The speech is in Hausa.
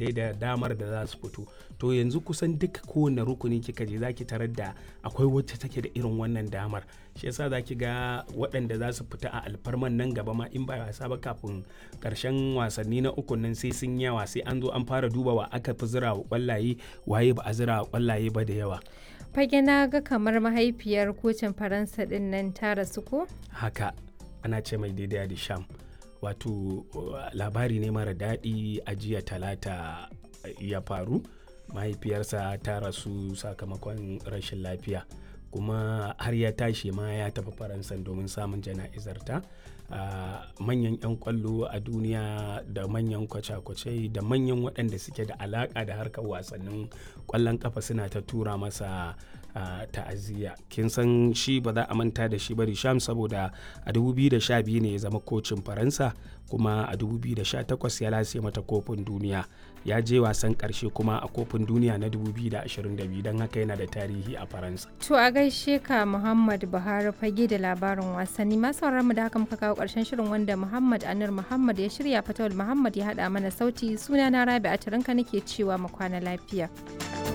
dai da damar da za su fito to yanzu kusan duka kowane rukuni kika je zaki tarar da akwai wacce take da irin wannan damar shi yasa zaki ga waɗanda za su fita a alfarman nan gaba ma in ba wasa ba kafin karshen wasanni na uku nan sai sun yawa sai an zo an fara duba wa aka fi zira wa kwallaye waye ba a zira wa kwallaye ba da yawa fage na ga kamar mahaifiyar kocin faransa din nan ta rasu ko haka ana ce mai daidai da sham wato labari ne mara daɗi a jiya talata ya faru mahaifiyarsa ta rasu sakamakon rashin lafiya kuma har ya tashi ma ya tafi faransa domin samun jana'izarta manyan 'yan kwallo a duniya da manyan kwace-kwace da manyan waɗanda suke da alaƙa da harkar wasannin kwallon kafa suna ta tura masa ta'aziyya kin san shi ba za a manta da shi ba sham saboda a 2012 ne ya zama kocin faransa kuma a 2018 ya lase mata kofin duniya ya je wasan karshe kuma a kofin duniya na 2022 don haka yana da tarihi a faransa to a gaishe ka muhammad buhari fage da labarin wasanni masu mu da haka muka kawo karshen shirin wanda muhammad anir muhammad ya shirya fatawul muhammad ya haɗa mana sauti suna na rabi a nake cewa mu kwana lafiya